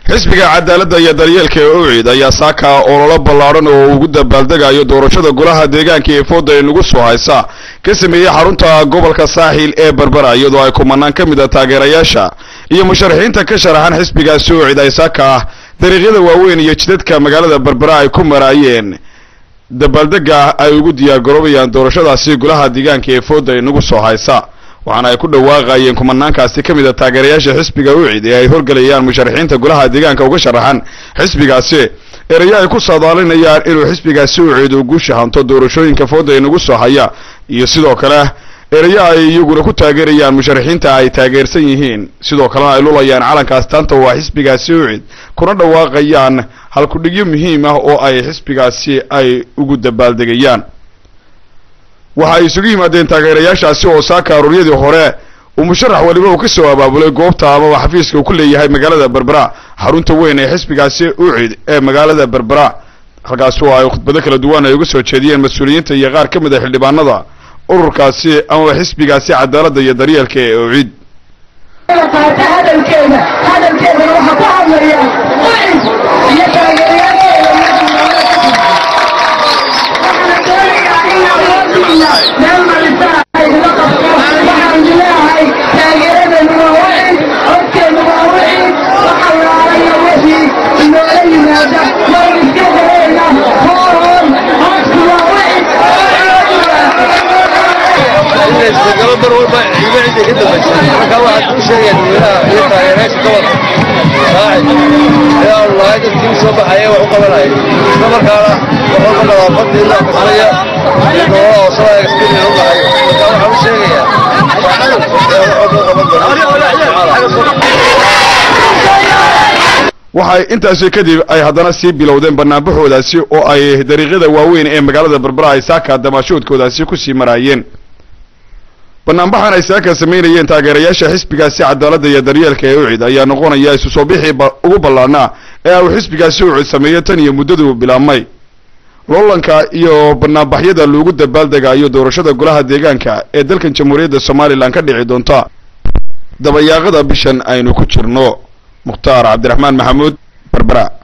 xisbiga cadaaladda iyo daryeelka ee ucid ayaa saaka ololo ballaadhan oo ugu dabaaldegayo doorashada golaha deegaanka ee fooda ee nagu soo haysa ka sameeyey xarunta gobolka saaxiil ee berbera iyadoo ay kumanaan ka mid a taageerayaasha iyo musharaxiinta ka sharaxan xisbigaasi ucid ay saaka ah dariiqyada waaweyn iyo jidadka magaalada berbera ay ku maraayeen dabaaldega ay ugu diyaargaroobayaan doorashadaasi golaha deegaanka ee fooda ee nagu soo haysa waxaana ay ku dhawaaqayeen kumanaankaasi ka mid a taageerayaasha xisbiga ucid ee ay horgelayaan musharaxiinta golaha deegaanka uga sharaxan xisbigaasi erayo ay ku saadaalinayaan inuu xisbigaasi ucid uu guusha hanto doorashooyinka fooda ee nagu soo haya iyo sidoo kale erayo ay iyaguna ku taageerayaan musharaxiinta ay taageersan yihiin sidoo kalena ay lulayaan calanka astaanta waa xisbigaasi ucid kuna dhawaaqayaan halkudhigyo muhiim ah oo ay xisbigaasi ay ugu dabaaldegayaan waxa ay isugu yimaadeen taageerayaashaasi oo saaka aruuryadii hore uu musharax waliba uu ka soo abaabulay goobta amaba xafiiska uu ku leeyahay magaalada berbera xarunta weyn ee xisbigaasi ucid ee magaalada berbera halkaasi oo ay khudbado kala duwan ay uga soo jeediyeen mas-uuliyiinta iyo qaar ka mid a xildhibaanada ururkaasi amaba xisbigaasi cadaaladda iyo daryeelka ee ucid qaata hadalkeeda hadalkeedana waxaa ku hadlaya ucid iyo taageerayaasheeda waxaana doonayaa inaan wadiina meel marisa idila qabto waxaan leeyahay taageeradanu waa ucid codkeenu waa ucid waxa laalaya wixii inoola yimaada waan iska dareena hoon codku waa isbedelo mar walba ciido cidda ka dambaysa marka waxaad u sheegaya dadweynaha iyo taageerayaasha gobolka saacid ayaa lahay dadkii soo baxaya wax u qabanaya isla markaana wax walba nadaafadii la qasraya iyo nolola hoosada experience u lahay marka waxaan u sheegayaa saacid ayaa wax walba qaban doona waxay intaasi kadib ay haddana sii bilowdeen banaanbaxoodaasi oo ay dariiqyada waaweyn ee magaalada berbera ay saaka damaashoodkoodaasi kusii maraayeen banaanbaxan ay saaka samaynayeen taageerayaasha xisbigaasi cadaaladda iyo daryeelka ee ucid ayaa noqonaya isu soo bixii ugu ballaanaa ee uu xisbigaasi ucid sameeyo tan iyo muddaduu bilaabmay loolanka iyo banaanbaxyada loogu dabaaldegayo doorashada golaha deegaanka ee dalkan jamhuuriyadda somalilan ka dhici doonta dabayaaqada bishan aynu ku jirno mukhtaar cabdiraxmaan maxamuud berbera